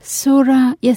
Sura ya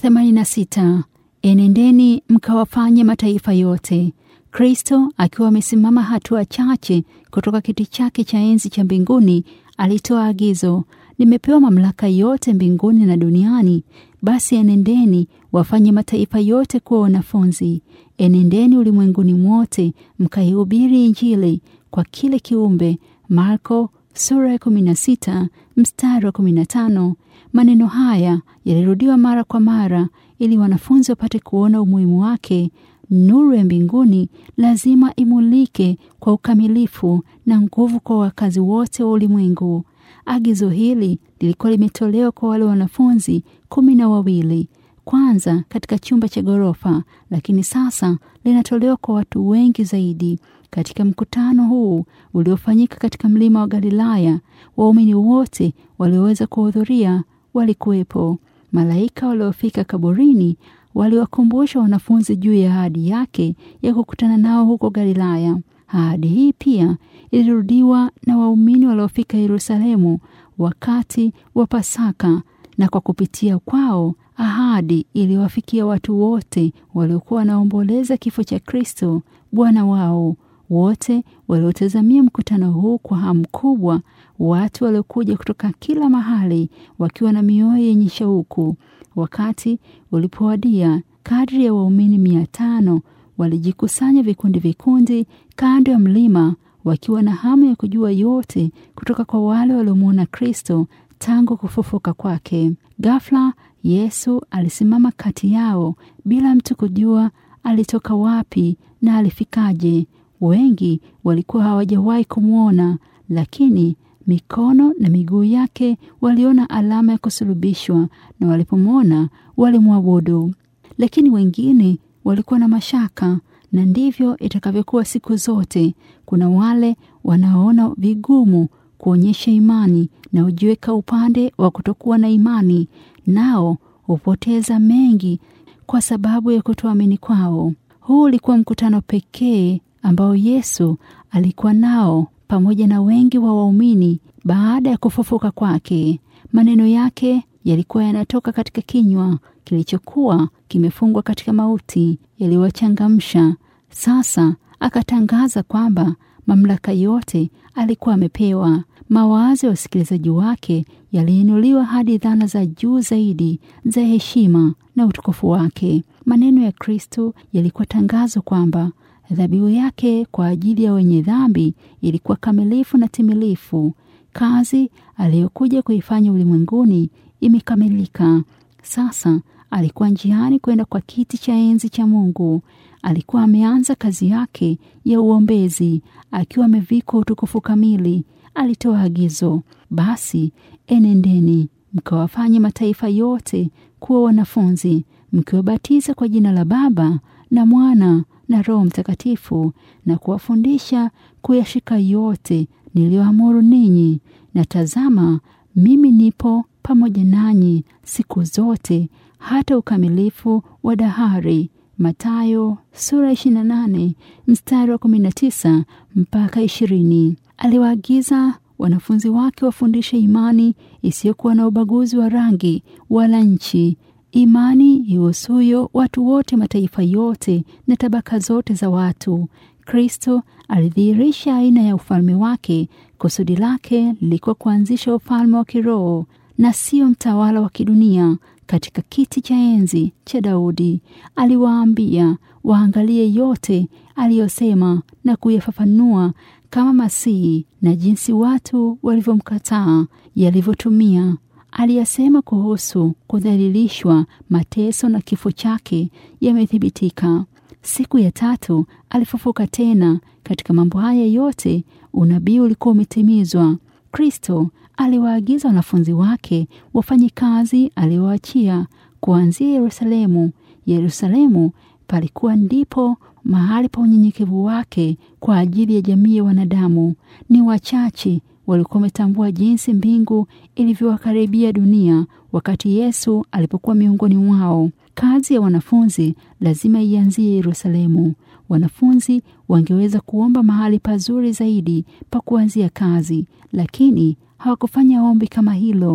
86. Enendeni mkawafanye mataifa yote. Kristo akiwa amesimama hatua chache kutoka kiti chake cha enzi cha mbinguni, alitoa agizo, nimepewa mamlaka yote mbinguni na duniani. Basi enendeni wafanye mataifa yote kuwa wanafunzi. Enendeni ulimwenguni mwote mkaihubiri Injili kwa kile kiumbe. Marko sura ya 16 mstari wa 15. Maneno haya yalirudiwa mara kwa mara ili wanafunzi wapate kuona umuhimu wake. Nuru ya mbinguni lazima imulike kwa ukamilifu na nguvu kwa wakazi wote wa ulimwengu. Agizo hili lilikuwa limetolewa kwa wale wanafunzi kumi na wawili kwanza katika chumba cha ghorofa, lakini sasa linatolewa kwa watu wengi zaidi. Katika mkutano huu uliofanyika katika mlima wa Galilaya, waumini wote walioweza kuhudhuria walikuwepo. Malaika waliofika kaburini waliwakumbusha wanafunzi juu ya ahadi yake ya kukutana nao huko Galilaya. Ahadi hii pia ilirudiwa na waumini waliofika Yerusalemu wakati wa Pasaka, na kwa kupitia kwao ahadi iliwafikia watu wote waliokuwa wanaomboleza kifo cha Kristo Bwana wao. Wote waliotazamia mkutano huu kwa hamu kubwa, watu waliokuja kutoka kila mahali wakiwa na mioyo yenye shauku. Wakati ulipowadia, kadri ya waumini mia tano walijikusanya vikundi vikundi kando ya mlima, wakiwa na hamu ya kujua yote kutoka kwa wale waliomwona Kristo tangu kufufuka kwake. Ghafla Yesu alisimama kati yao bila mtu kujua alitoka wapi na alifikaje. Wengi walikuwa hawajawahi kumwona, lakini mikono na miguu yake waliona alama ya kusulubishwa, na walipomwona walimwabudu. Lakini wengine walikuwa na mashaka, na ndivyo itakavyokuwa siku zote. Kuna wale wanaoona vigumu kuonyesha imani na hujiweka upande wa kutokuwa na imani, nao hupoteza mengi kwa sababu ya kutoamini kwao. Huu ulikuwa mkutano pekee ambao Yesu alikuwa nao pamoja na wengi wa waumini baada ya kufufuka kwake. Maneno yake yalikuwa yanatoka katika kinywa kilichokuwa kimefungwa katika mauti, yaliwachangamsha. Sasa akatangaza kwamba mamlaka yote alikuwa amepewa. Mawazo ya wasikilizaji wake yaliinuliwa hadi dhana za juu zaidi za heshima na utukufu wake. Maneno ya Kristo yalikuwa tangazo kwamba dhabihu yake kwa ajili ya wenye dhambi ilikuwa kamilifu na timilifu. Kazi aliyokuja kuifanya ulimwenguni imekamilika. Sasa alikuwa njiani kwenda kwa kiti cha enzi cha Mungu. Alikuwa ameanza kazi yake ya uombezi akiwa amevikwa utukufu kamili. Alitoa agizo, basi enendeni mkawafanye mataifa yote kuwa wanafunzi, mkiwabatiza kwa jina la Baba na Mwana na Roho Mtakatifu, na kuwafundisha kuyashika yote niliyoamuru ninyi, na tazama, mimi nipo pamoja nanyi siku zote hata ukamilifu wa dahari. Mathayo sura 28 mstari wa 19 mpaka 20. Aliwaagiza wanafunzi wake wafundishe imani isiyokuwa na ubaguzi wa rangi wala nchi, imani ihusuyo watu wote, mataifa yote na tabaka zote za watu. Kristo alidhihirisha aina ya ufalme wake. Kusudi lake lilikuwa kuanzisha ufalme wa kiroho na sio mtawala wa kidunia. Katika kiti cha enzi cha Daudi aliwaambia waangalie yote aliyosema na kuyafafanua kama Masihi na jinsi watu walivyomkataa yalivyotumia. Aliyasema kuhusu kudhalilishwa, mateso na kifo chake yamethibitika. Siku ya tatu alifufuka tena. Katika mambo haya yote unabii ulikuwa umetimizwa. Kristo aliwaagiza wanafunzi wake wafanye kazi aliyowaachia kuanzia Yerusalemu. Yerusalemu palikuwa ndipo mahali pa unyenyekevu wake kwa ajili ya jamii ya wanadamu. Ni wachache walikuwa wametambua jinsi mbingu ilivyowakaribia dunia wakati Yesu alipokuwa miongoni mwao. Kazi ya wanafunzi lazima ianzie Yerusalemu. Wanafunzi wangeweza kuomba mahali pazuri zaidi pa kuanzia kazi, lakini hawakufanya ombi kama hilo.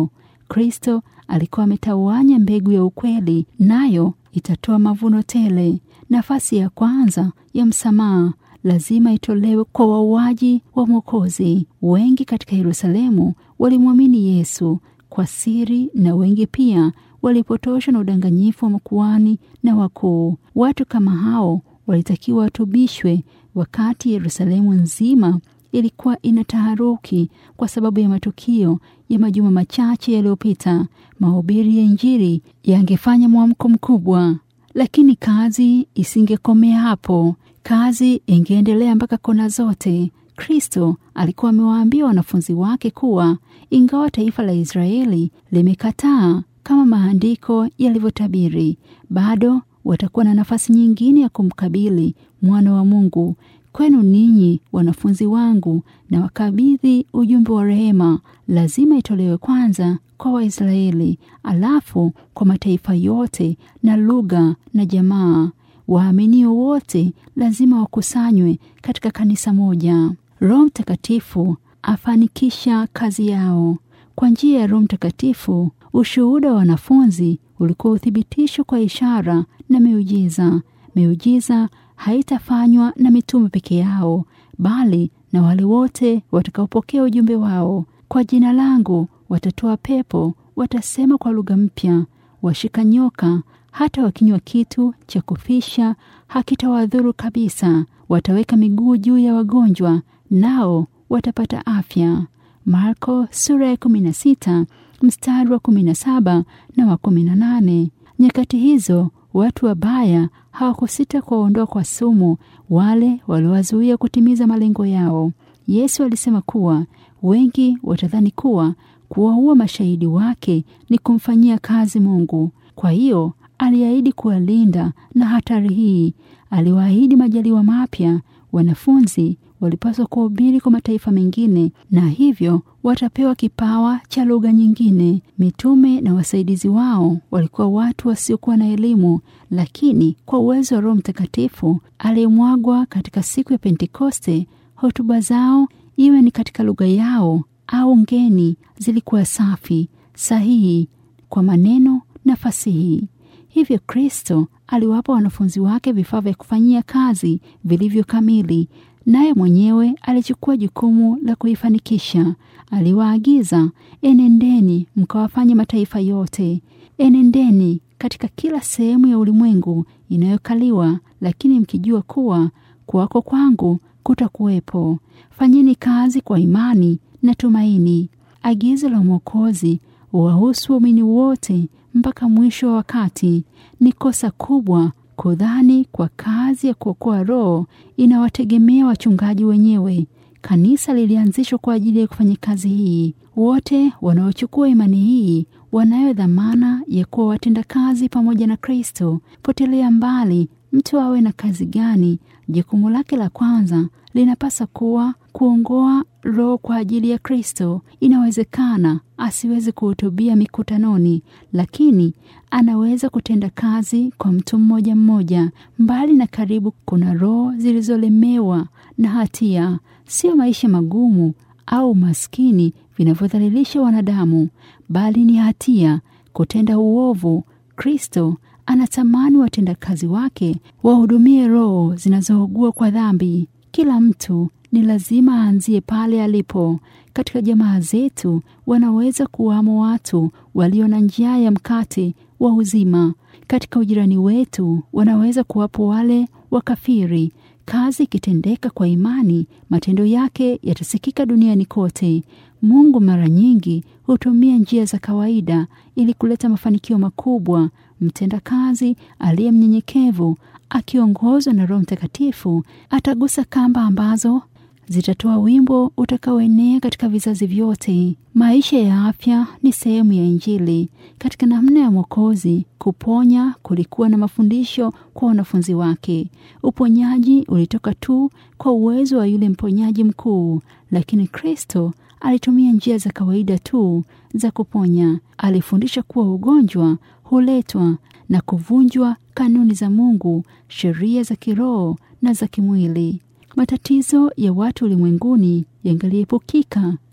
Kristo alikuwa ametawanya mbegu ya ukweli, nayo itatoa mavuno tele. Nafasi ya kwanza ya msamaha lazima itolewe kwa wauaji wa Mwokozi. Wengi katika Yerusalemu walimwamini Yesu kwa siri, na wengi pia walipotoshwa na udanganyifu wa makuhani na wakuu. Watu kama hao walitakiwa watubishwe, wakati Yerusalemu nzima ilikuwa ina taharuki kwa sababu ya matukio ya majuma machache yaliyopita. Mahubiri ya Injili yangefanya mwamko mkubwa, lakini kazi isingekomea hapo. Kazi ingeendelea mpaka kona zote. Kristo alikuwa amewaambia wanafunzi wake kuwa ingawa taifa la Israeli limekataa kama maandiko yalivyotabiri, bado watakuwa na nafasi nyingine ya kumkabili mwana wa Mungu. Kwenu ninyi wanafunzi wangu, na wakabidhi ujumbe wa rehema. Lazima itolewe kwanza kwa Waisraeli, alafu kwa mataifa yote na lugha na jamaa. Waaminio wote lazima wakusanywe katika kanisa moja. Roho Mtakatifu afanikisha kazi yao kwa njia ya Roho Mtakatifu. Ushuhuda wa wanafunzi ulikuwa uthibitisho kwa ishara na miujiza. Miujiza haitafanywa na mitume peke yao, bali na wale wote watakaopokea ujumbe wao. Kwa jina langu watatoa pepo, watasema kwa lugha mpya, washika nyoka, hata wakinywa kitu cha kufisha hakitawadhuru kabisa. Wataweka miguu juu ya wagonjwa, nao watapata afya. Marko sura ya 16 mstari wa 17 na wa 18. Nyakati hizo watu wabaya hawakusita kuwaondoa kwa sumu wale waliowazuia kutimiza malengo yao. Yesu alisema kuwa wengi watadhani kuwa kuwaua mashahidi wake ni kumfanyia kazi Mungu. Kwa hiyo aliahidi kuwalinda na hatari hii. Aliwaahidi majaliwa mapya. Wanafunzi walipaswa kuhubiri kwa mataifa mengine, na hivyo watapewa kipawa cha lugha nyingine. Mitume na wasaidizi wao walikuwa watu wasiokuwa na elimu, lakini kwa uwezo wa Roho Mtakatifu aliyemwagwa katika siku ya Pentekoste, hotuba zao, iwe ni katika lugha yao au ngeni, zilikuwa safi, sahihi kwa maneno na fasihi. Hivyo Kristo aliwapa wanafunzi wake vifaa vya kufanyia kazi vilivyo kamili, naye mwenyewe alichukua jukumu la kuifanikisha. Aliwaagiza, enendeni mkawafanye mataifa yote, enendeni katika kila sehemu ya ulimwengu inayokaliwa, lakini mkijua kuwa kuwako kwangu kutakuwepo. Fanyeni kazi kwa imani na tumaini. Agizo la Mwokozi wahusu waumini wote mpaka mwisho wa wakati. Ni kosa kubwa kudhani kwa kazi ya kuokoa roho inawategemea wachungaji wenyewe. Kanisa lilianzishwa kwa ajili ya kufanya kazi hii. Wote wanaochukua imani hii wanayo dhamana ya kuwa watendakazi pamoja na Kristo. Potelea mbali mtu awe na kazi gani, jukumu lake la kwanza linapasa kuwa kuongoa roho kwa ajili ya Kristo. Inawezekana asiweze kuhutubia mikutanoni, lakini anaweza kutenda kazi kwa mtu mmoja mmoja. Mbali na karibu, kuna roho zilizolemewa na hatia, sio maisha magumu au maskini vinavyodhalilisha wanadamu, bali ni hatia, kutenda uovu. Kristo anatamani watendakazi wake wahudumie roho zinazougua kwa dhambi. Kila mtu ni lazima aanzie pale alipo. Katika jamaa zetu wanaweza kuwamo watu walio na njaa ya mkate wa uzima. Katika ujirani wetu wanaweza kuwapo wale wakafiri. Kazi ikitendeka kwa imani, matendo yake yatasikika duniani kote. Mungu mara nyingi hutumia njia za kawaida ili kuleta mafanikio makubwa. Mtendakazi aliye mnyenyekevu akiongozwa na Roho Mtakatifu atagusa kamba ambazo zitatoa wimbo utakaoenea katika vizazi vyote. Maisha ya afya ni sehemu ya Injili. Katika namna ya Mwokozi kuponya, kulikuwa na mafundisho kwa wanafunzi wake. Uponyaji ulitoka tu kwa uwezo wa yule mponyaji mkuu, lakini Kristo alitumia njia za kawaida tu za kuponya. Alifundisha kuwa ugonjwa huletwa na kuvunjwa kanuni za Mungu, sheria za kiroho na za kimwili. Matatizo ya watu ulimwenguni yangaliepukika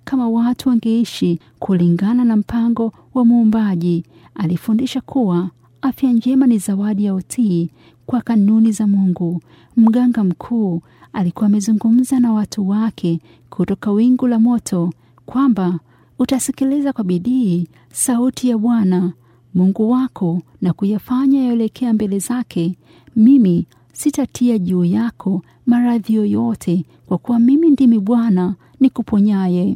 kama watu wangeishi kulingana na mpango wa Muumbaji. Alifundisha kuwa afya njema ni zawadi ya utii kwa kanuni za Mungu. Mganga mkuu alikuwa amezungumza na watu wake kutoka wingu la moto kwamba utasikiliza kwa bidii sauti ya Bwana Mungu wako na kuyafanya yaelekea mbele zake. Mimi sitatia juu yako maradhi yoyote, kwa kuwa mimi ndimi Bwana nikuponyaye.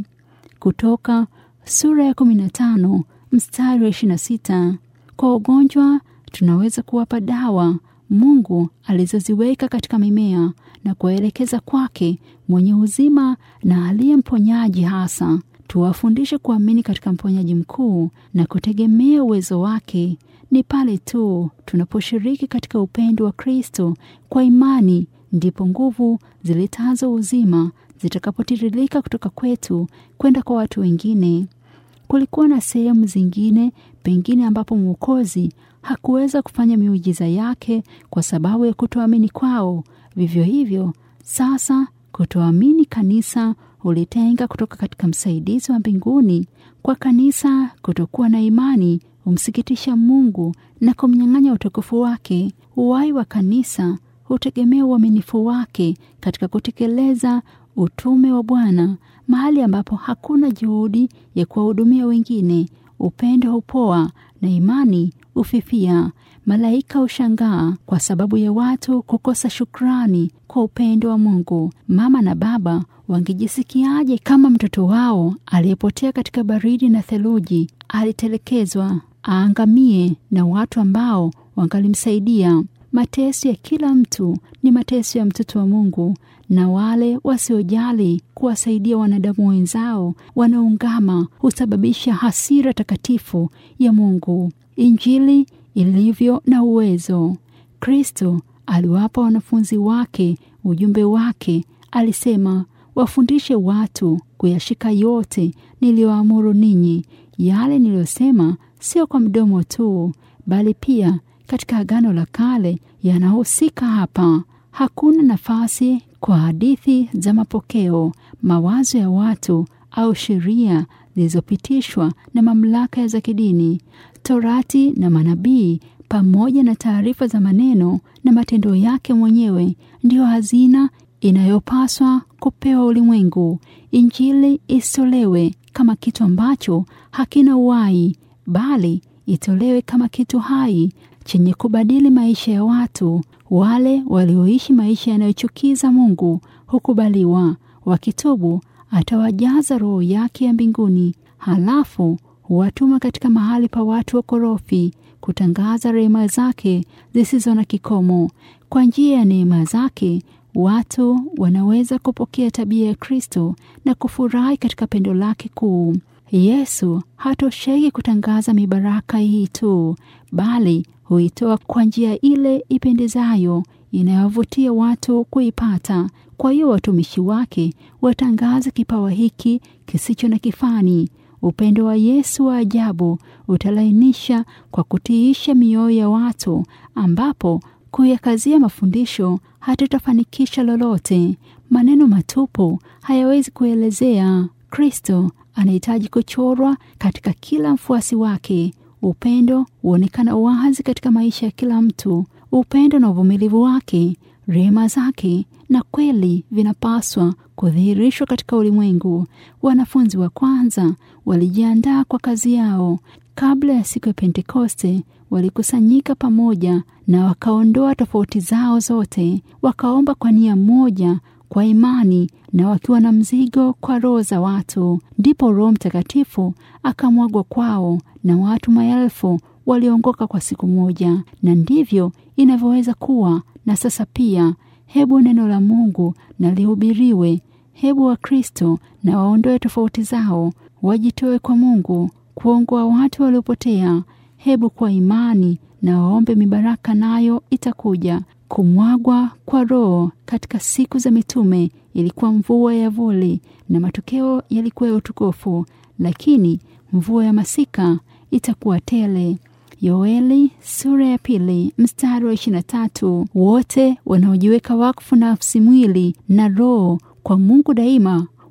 Kutoka sura ya 15 mstari wa 26. Kwa ugonjwa tunaweza kuwapa dawa Mungu alizoziweka katika mimea na kuwaelekeza kwake mwenye uzima na aliye mponyaji hasa. Tuwafundishe kuamini katika mponyaji mkuu na kutegemea uwezo wake. Ni pale tu tunaposhiriki katika upendo wa Kristo kwa imani, ndipo nguvu ziletazo uzima zitakapotiririka kutoka kwetu kwenda kwa watu wengine. Kulikuwa na sehemu zingine pengine ambapo Mwokozi hakuweza kufanya miujiza yake kwa sababu ya kutoamini kwao. Vivyo hivyo sasa, kutoamini kanisa hulitenga kutoka katika msaidizi wa mbinguni. Kwa kanisa, kutokuwa na imani humsikitisha Mungu na kumnyang'anya utukufu wake. Uhai wa kanisa hutegemea uaminifu wake katika kutekeleza utume wa Bwana. Mahali ambapo hakuna juhudi ya kuwahudumia wengine, upendo hupoa na imani hufifia. Malaika hushangaa kwa sababu ya watu kukosa shukrani kwa upendo wa Mungu. Mama na baba wangejisikiaje kama mtoto wao aliyepotea katika baridi na theluji alitelekezwa aangamie na watu ambao wangalimsaidia? Mateso ya kila mtu ni mateso ya mtoto wa Mungu, na wale wasiojali kuwasaidia wanadamu wenzao wanaungama husababisha hasira takatifu ya Mungu. Injili ilivyo na uwezo. Kristo aliwapa wanafunzi wake ujumbe wake. Alisema, wafundishe watu kuyashika yote niliyoamuru ninyi. Yale niliyosema sio kwa mdomo tu, bali pia katika Agano la Kale yanahusika hapa. Hakuna nafasi kwa hadithi za mapokeo, mawazo ya watu au sheria zilizopitishwa na mamlaka za kidini. Torati na manabii pamoja na taarifa za maneno na matendo yake mwenyewe ndiyo hazina inayopaswa kupewa ulimwengu. Injili isitolewe kama kitu ambacho hakina uhai, bali itolewe kama kitu hai chenye kubadili maisha ya watu. Wale walioishi maisha yanayochukiza Mungu hukubaliwa. Wakitubu, atawajaza Roho yake ya mbinguni, halafu huwatuma katika mahali pa watu wakorofi kutangaza rehema zake zisizo na kikomo. Kwa njia ya neema zake watu wanaweza kupokea tabia ya Kristo na kufurahi katika pendo lake kuu. Yesu hatosheki kutangaza mibaraka hii tu, bali huitoa kwa njia ile ipendezayo inayovutia watu kuipata. Kwa hiyo watumishi wake watangaze kipawa hiki kisicho na kifani. Upendo wa Yesu wa ajabu utalainisha kwa kutiisha mioyo ya watu, ambapo kuyakazia mafundisho hatutafanikisha lolote. Maneno matupu hayawezi kuelezea. Kristo anahitaji kuchorwa katika kila mfuasi wake. Upendo huonekana wazi katika maisha ya kila mtu. Upendo na uvumilivu wake, rehema zake na kweli vinapaswa kudhihirishwa katika ulimwengu. Wanafunzi wa kwanza walijiandaa kwa kazi yao. Kabla ya siku ya Pentekoste, walikusanyika pamoja na wakaondoa tofauti zao zote, wakaomba kwa nia moja, kwa imani na wakiwa na mzigo kwa roho za watu. Ndipo Roho Mtakatifu akamwagwa kwao na watu maelfu waliongoka kwa siku moja. Na ndivyo inavyoweza kuwa na sasa pia. Hebu neno la Mungu na lihubiriwe. Hebu Wakristo na waondoe tofauti zao, wajitoe kwa Mungu kuongoa watu waliopotea. Hebu kwa imani na waombe mibaraka, nayo itakuja. Kumwagwa kwa Roho katika siku za mitume ilikuwa mvua ya vuli na matokeo yalikuwa ya utukufu, lakini mvua ya masika itakuwa tele. Yoeli sura ya pili mstari wa ishirini na tatu. Wote wanaojiweka wakfu nafsi, mwili na roho kwa Mungu daima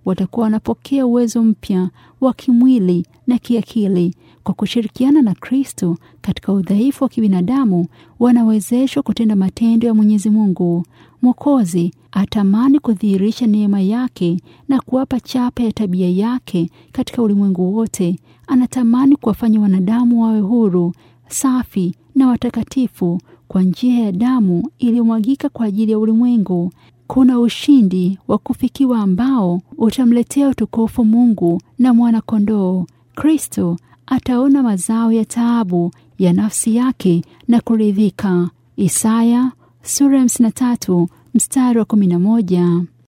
watakuwa wanapokea uwezo mpya wa kimwili na kiakili. Kwa kushirikiana na Kristo katika udhaifu wa kibinadamu, wanawezeshwa kutenda matendo ya Mwenyezi Mungu. Mwokozi atamani kudhihirisha neema yake na kuwapa chapa ya tabia yake katika ulimwengu wote. Anatamani kuwafanya wanadamu wawe huru, safi na watakatifu kwa njia ya damu iliyomwagika kwa ajili ya ulimwengu. Kuna ushindi wa kufikiwa ambao utamletea utukufu Mungu na mwana-kondoo. Kristo ataona mazao ya taabu ya nafsi yake na kuridhika. Isaya sura ya 53 mstari wa 11.